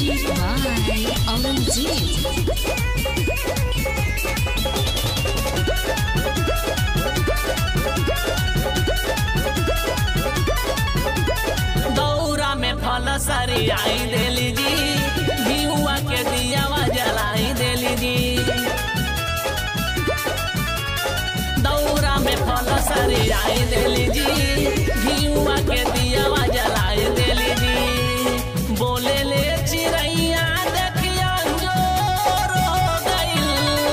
Music by Aurangzeb. दौरा में फल सरी आई देली जी भियुआ के दियावा जलाई देली जी दौरा में फल सरी आई देली जी भियुआ के दियावा जलाई देली जी बोले ले चिड़ैया देखिया जोर हो गइल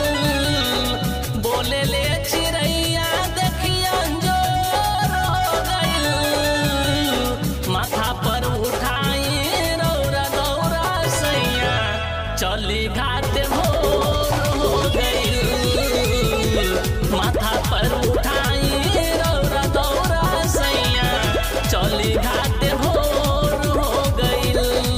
बोले ले चिड़ैया देखिया जोर हो गइल माथा पर उठाई रौरा दौरा सैया चली घाट भोर हो गइल माथा पर उठाई रौरा दौरा सैया चली घाट भोर हो गइल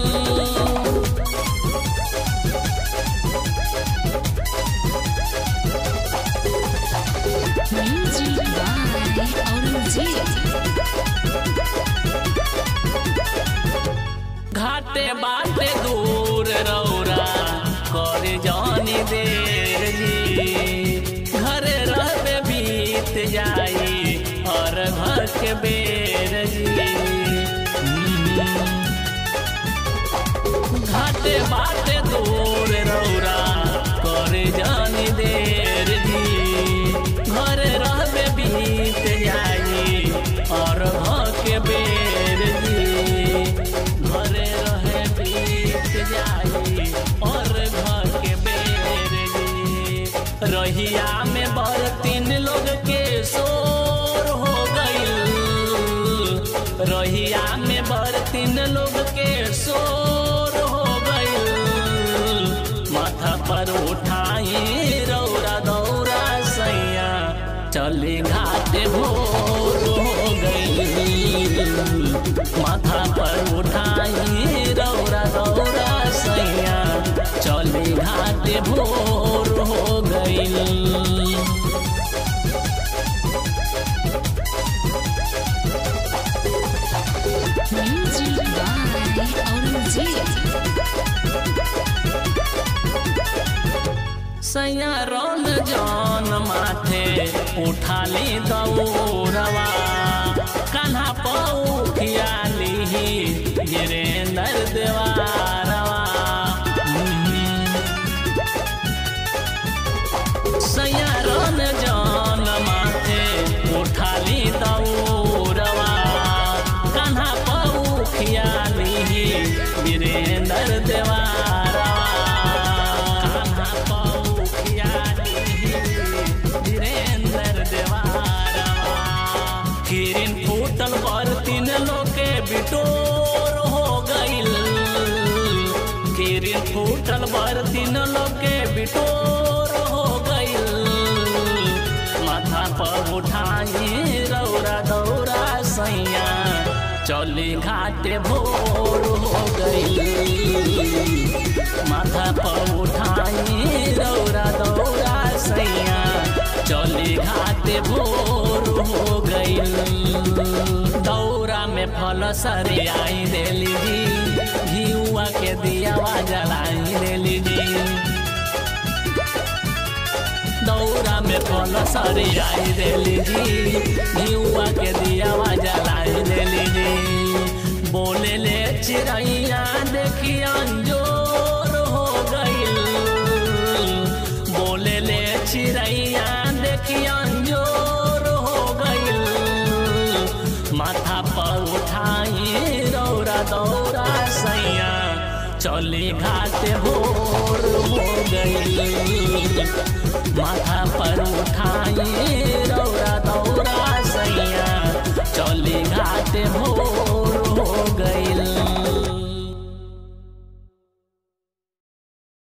Music by Aurangzeb. घाटे बाटे दूर रौरा करे जानी देर जी घरे रहबे बीत जाई और घर के बेर जी घाटे बाटे दूर रौरा करे जानी देर जी घरे रहबे बीत जाई और घर के बेर जी घरे रहे बीत जाई और घर के बेर जी रहिया में बर तीन लोग के शोर हो गइल रहिया में बर तीन लोग के शोर हो गइल माथा पर उठाई रौरा दौरा सैया चली घाट भोर हो गइल माथा पर उठाई रौरा दौरा सैया चली घाट भोर हो गइल Music by Aurangzeb. सैया रौन जान माथे उठाली दौरवा कान्हा पौखियाली गिरेंदर देवारवा सैया रौन जान माथे उठाली दौरवा कान्हा पौखियाली वीरेंद्र देवारवा कान्हा पौखियाली वीरेंद्र देवारवा किरिन फूटल पर तीन लोके बिटोर हो गइल किरिन फूटल पर तीन लोके बिटोर हो गइल माथा पर उठाई रौरा दौरा सैया चली घाटे भोर हो गई माथा पर उठाई रौरा दौरा सैया चली घाटे भोर हो गई दौरा में फल सरे आई देली जी घियुआ के दियावा जलाई देली जी दौरा में फल सरी आई देली जी घियुआ के दियावा जलाई देली जी बोले ले चिड़ैया देखी अंजोर हो गइल बोले ले चिड़ैया देखी अंजोर हो गइल माथा पर उठाई रौरा दौरा सैया चली घाट भोर हो गई माथा पर उठाई रौरा दौरा सैया चली घाट भोर